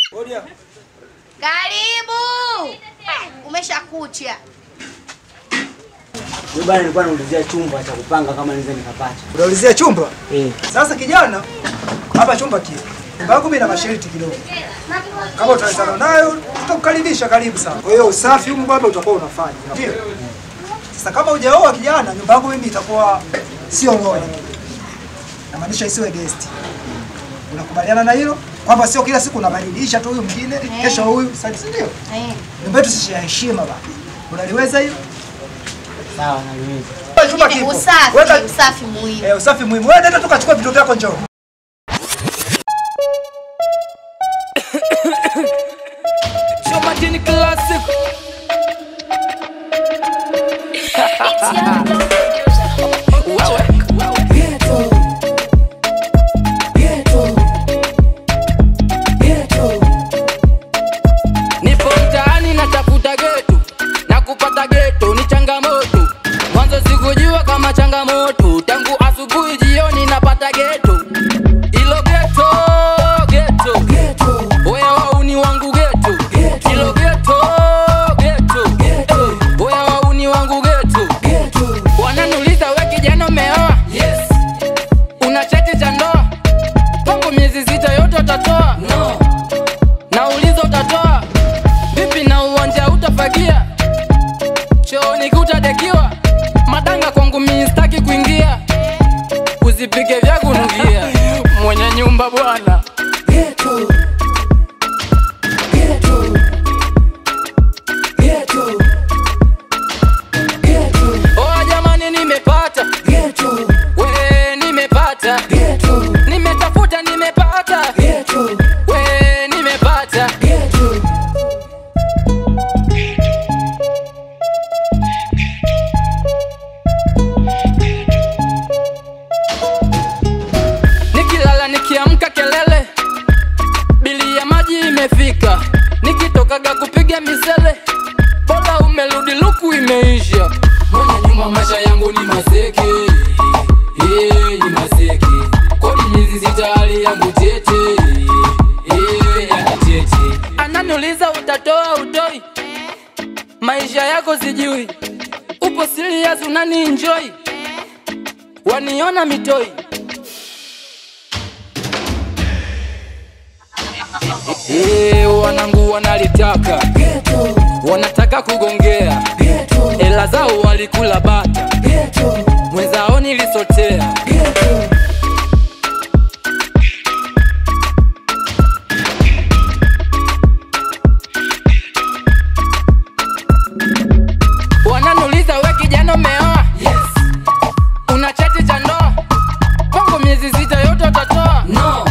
Karibu. Umeshakucha. Mimi bwana nilikuwa naulizia chumba cha kupanga kama naweza nikapata. Unaulizia chumba? Eh. Sasa kijana, hapa chumba kile. Nyumba yako mimi na masharti kidogo. Kama utawezana nayo, tutakukaribisha karibu sana. Kwa hiyo usafi huko baba utakuwa unafanya. Ndio. Sasa kama hujaoa kijana, nyumba yako mimi itakuwa sio moja. Namaanisha isiwe guest. Unakubaliana na hilo? Kwamba sio kila siku unabadilisha tu huyu mwingine, kesho huyu, sasa si ndio? Eh. Nyumba yetu sisi ya heshima baba. Unaliweza hilo? Sawa naliweza. Chumba kipo. Usafi, Weka usafi muhimu. eh, usafi muhimu. Wewe nenda tukachukua vitu vyako njoo. Show Martini Classic. Nipo mtaani natafuta geto na kupata geto ni changamoto. Mwanzo sikujua kama changamoto, tangu asubuhi jioni napata geto. Ilo geto geto, oya wauni wangu geto. Ilo geto geto, oya wauni wangu geto. Wananiuliza we kijana umeoa? Yes. Una cheti cha ndoa? Kwangu miezi sita yote utatoa? No. Nauliza utatoa? Vipi na uwanja utafagia? Chooni kutadekiwa? Madanga kwangu mimi sitaki kuingia. Usipike vya kunukia. Mwenye nyumba bwana. Oh jamani nimepata. We nimepata. Nimetafuta nimepata. We nimepata. Nikilala nikiamka kelele, bili ya maji imefika. Nikitokaga kupiga misele, bora umerudi luku imeisha. Mwenye nyumba maisha yangu ni maseke, eh, ni maseke. Kodi miezi sita hali yangu tete, eh, yani tete. Ananiuliza utatoa utoi, maisha yako sijui. Upo serious unani enjoy, waniona mitoi. Eh, wanangu wanalitaka wanataka kugongea ela zao walikula bata mwenzao nilisotea wananiuliza we kijana umeoa yes. una cheti cha ndoa kwangu miezi sita yote utatoa no.